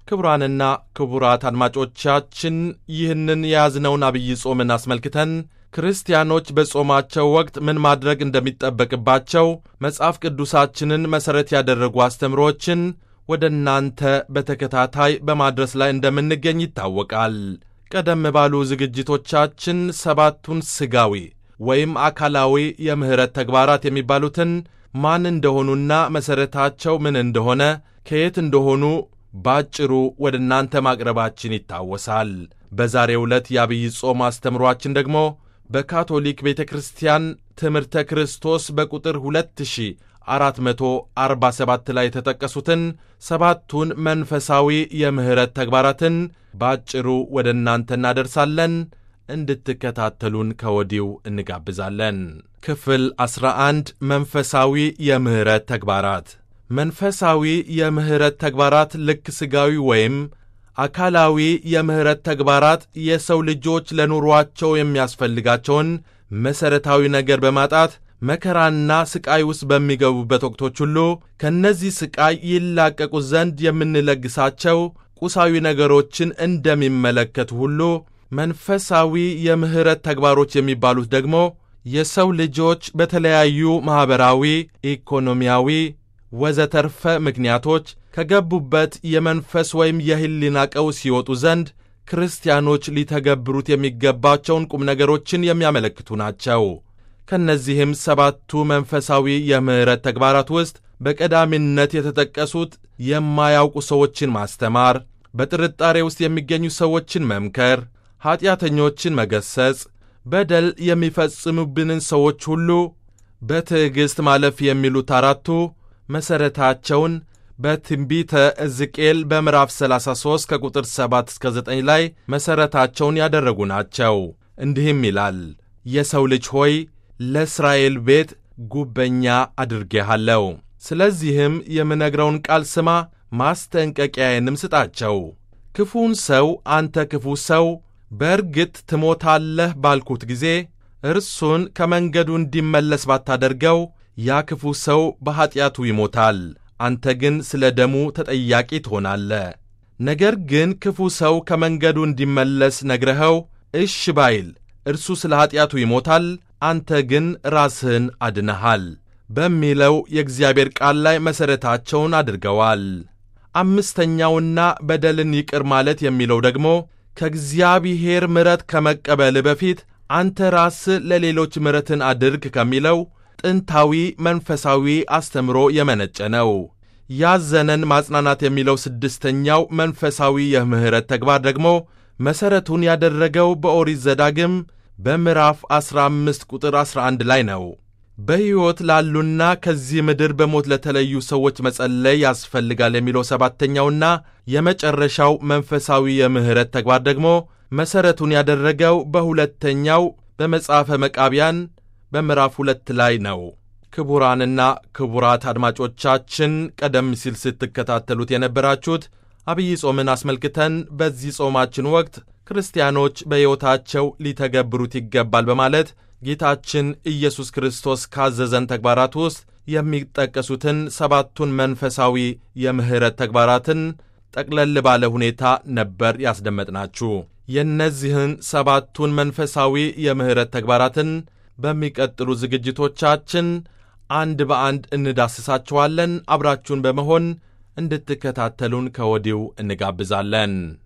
ክቡራንና ክቡራት አድማጮቻችን ይህንን የያዝነውን አብይ ጾምን አስመልክተን ክርስቲያኖች በጾማቸው ወቅት ምን ማድረግ እንደሚጠበቅባቸው መጽሐፍ ቅዱሳችንን መሠረት ያደረጉ አስተምሮችን ወደ እናንተ በተከታታይ በማድረስ ላይ እንደምንገኝ ይታወቃል። ቀደም ባሉ ዝግጅቶቻችን ሰባቱን ሥጋዊ ወይም አካላዊ የምሕረት ተግባራት የሚባሉትን ማን እንደሆኑና መሠረታቸው ምን እንደሆነ ከየት እንደሆኑ ባጭሩ ወደ እናንተ ማቅረባችን ይታወሳል። በዛሬው ዕለት የአብይ ጾም አስተምሯችን ደግሞ በካቶሊክ ቤተ ክርስቲያን ትምህርተ ክርስቶስ በቁጥር 2447 ላይ የተጠቀሱትን ሰባቱን መንፈሳዊ የምሕረት ተግባራትን ባጭሩ ወደ እናንተ እናደርሳለን። እንድትከታተሉን ከወዲው እንጋብዛለን። ክፍል 11 መንፈሳዊ የምሕረት ተግባራት መንፈሳዊ የምሕረት ተግባራት ልክ ሥጋዊ ወይም አካላዊ የምሕረት ተግባራት የሰው ልጆች ለኑሯቸው የሚያስፈልጋቸውን መሠረታዊ ነገር በማጣት መከራና ሥቃይ ውስጥ በሚገቡበት ወቅቶች ሁሉ ከእነዚህ ሥቃይ ይላቀቁ ዘንድ የምንለግሳቸው ቁሳዊ ነገሮችን እንደሚመለከቱ ሁሉ መንፈሳዊ የምሕረት ተግባሮች የሚባሉት ደግሞ የሰው ልጆች በተለያዩ ማኅበራዊ፣ ኢኮኖሚያዊ ወዘተርፈ ምክንያቶች ከገቡበት የመንፈስ ወይም የሕሊና ቀውስ ሲወጡ ዘንድ ክርስቲያኖች ሊተገብሩት የሚገባቸውን ቁም ነገሮችን የሚያመለክቱ ናቸው። ከእነዚህም ሰባቱ መንፈሳዊ የምሕረት ተግባራት ውስጥ በቀዳሚነት የተጠቀሱት የማያውቁ ሰዎችን ማስተማር፣ በጥርጣሬ ውስጥ የሚገኙ ሰዎችን መምከር፣ ኀጢአተኞችን መገሰጽ፣ በደል የሚፈጽሙብንን ሰዎች ሁሉ በትዕግሥት ማለፍ የሚሉት አራቱ መሠረታቸውን በትንቢተ ሕዝቅኤል በምዕራፍ 33 ከቁጥር 7 እስከ 9 ላይ መሠረታቸውን ያደረጉ ናቸው። እንዲህም ይላል፣ የሰው ልጅ ሆይ ለእስራኤል ቤት ጉበኛ አድርጌሃለሁ። ስለዚህም የምነግረውን ቃል ስማ፣ ማስጠንቀቂያዬንም ስጣቸው። ክፉን ሰው አንተ ክፉ ሰው በእርግጥ ትሞታለህ ባልኩት ጊዜ እርሱን ከመንገዱ እንዲመለስ ባታደርገው ያ ክፉ ሰው በኀጢአቱ ይሞታል፣ አንተ ግን ስለ ደሙ ተጠያቂ ትሆናለህ። ነገር ግን ክፉ ሰው ከመንገዱ እንዲመለስ ነግረኸው እሽ ባይል እርሱ ስለ ኀጢአቱ ይሞታል፣ አንተ ግን ራስህን አድነሃል በሚለው የእግዚአብሔር ቃል ላይ መሠረታቸውን አድርገዋል። አምስተኛውና በደልን ይቅር ማለት የሚለው ደግሞ ከእግዚአብሔር ምሕረት ከመቀበል በፊት አንተ ራስህ ለሌሎች ምሕረትን አድርግ ከሚለው ጥንታዊ መንፈሳዊ አስተምሮ የመነጨ ነው። ያዘነን ማጽናናት የሚለው ስድስተኛው መንፈሳዊ የምሕረት ተግባር ደግሞ መሠረቱን ያደረገው በኦሪት ዘዳግም በምዕራፍ 15 ቁጥር 11 ላይ ነው። በሕይወት ላሉና ከዚህ ምድር በሞት ለተለዩ ሰዎች መጸለይ ያስፈልጋል የሚለው ሰባተኛውና የመጨረሻው መንፈሳዊ የምሕረት ተግባር ደግሞ መሠረቱን ያደረገው በሁለተኛው በመጽሐፈ መቃቢያን በምዕራፍ ሁለት ላይ ነው። ክቡራንና ክቡራት አድማጮቻችን ቀደም ሲል ስትከታተሉት የነበራችሁት አብይ ጾምን አስመልክተን በዚህ ጾማችን ወቅት ክርስቲያኖች በሕይወታቸው ሊተገብሩት ይገባል በማለት ጌታችን ኢየሱስ ክርስቶስ ካዘዘን ተግባራት ውስጥ የሚጠቀሱትን ሰባቱን መንፈሳዊ የምሕረት ተግባራትን ጠቅለል ባለ ሁኔታ ነበር ያስደመጥናችሁ። የእነዚህን ሰባቱን መንፈሳዊ የምሕረት ተግባራትን በሚቀጥሉ ዝግጅቶቻችን አንድ በአንድ እንዳስሳችኋለን። አብራችሁን በመሆን እንድትከታተሉን ከወዲሁ እንጋብዛለን።